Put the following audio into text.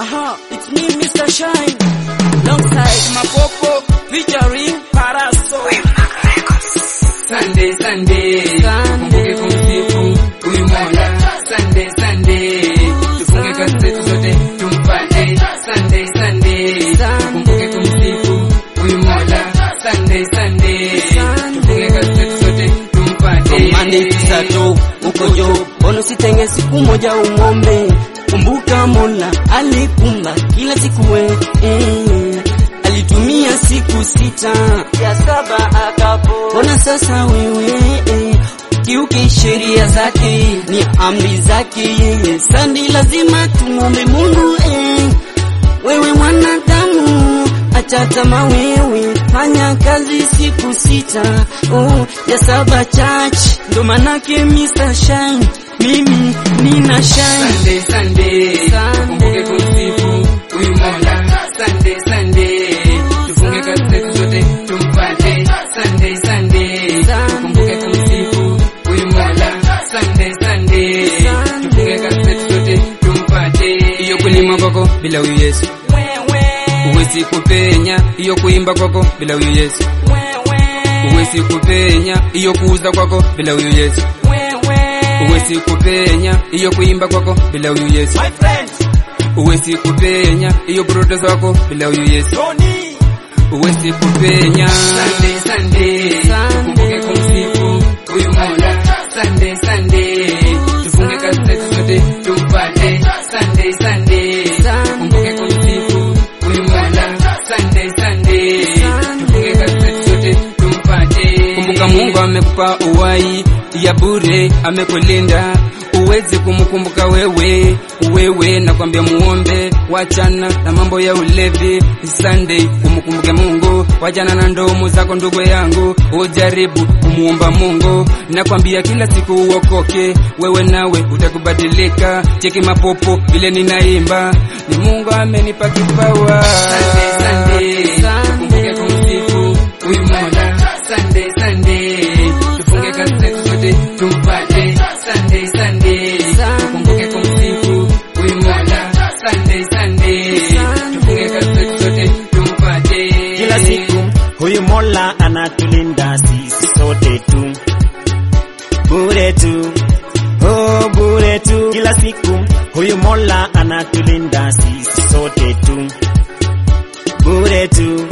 Aha, it's me, Mr. Shine. Alongside Mapopo, featuring Parasol. Sunday, Sunday, Sunday. kumbuke kumsifu huyu Mola. Sunday, Sunday, tufunge kazi zetu zote tumpate. Sunday, Sunday, kumbuke kumsifu huyu Mola. Sunday, Sunday, tufunge kazi zetu zote tumpate. Monday to Saturday uko jo, mbona usitenge siku moja umombe? Kumbuka Mola alikumba kila siku we eh, alitumia siku sita ya saba akapo. Mbona sasa wewe eh, kiuke sheria zake ni amri zake yeye, sandi lazima tumombe Mungu eh, wewe mwanadamu acha tamaa wewe, fanya kazi siku sita oh, ya saba church, ndo manake Mr. Shine, mimi nina shine Sunday, Sunday, Sunday. kumbuke kumsifu huyu Mola. Sunday, Sunday, tufunge kazi zetu zote tumpate. Sunday, Sunday, kumbuke kumsifu huyu Mola. Sunday, Sunday, tufunge kazi zetu zote tumpate. Iyo kulima kwako bila huyu Yesu huwezi kupenya, iyo kuimba kwako bila huyu Yesu huwezi kupenya, iyo kuuza kwako bila huyu Yesu huwezi kupenya, iyo kuimba kwako bila huyu Yesu huwezi kupenya, iyo protest wako bila huyu Yesu huwezi kupenya. Sunday, Sunday, kumbuke kumsifu huyu Mola. Sunday, Sunday, tufunge kazi zetu zote tumpate. Sunday, Sunday, kumbuke kumsifu huyu Mola. Sunday, Sunday, tufunge kazi zetu zote tumpate. Kumbuka Mungu amekupa uhai ya bure, amekulinda uwezi kumkumbuka wewe wewe, nakwambia muombe, wachana na mambo ya ulevi. Sunday umkumbuke Mungu, wachana na ndomo zako ndugu yangu, ujaribu kumuomba Mungu, nakwambia kila siku uokoke, wewe nawe utakubadilika. Cheki mapopo vile ninaimba, ni Mungu amenipa kipawa. Sunday, Sunday, kumbuke kumsifu huyu Mola. Sunday, Sunday, tufunge kazi zetu zote tumpate. Sunday, Sunday, tukumbuke kumsifu huyu Mola. Sunday, Sunday, tufunge kazi zetu zote tumpate. Kila siku huyu Mola anatulinda sisi sote tu, bure tu, oh bure tu. Kila siku huyu Mola anatulinda sisi sote tu, bure tu,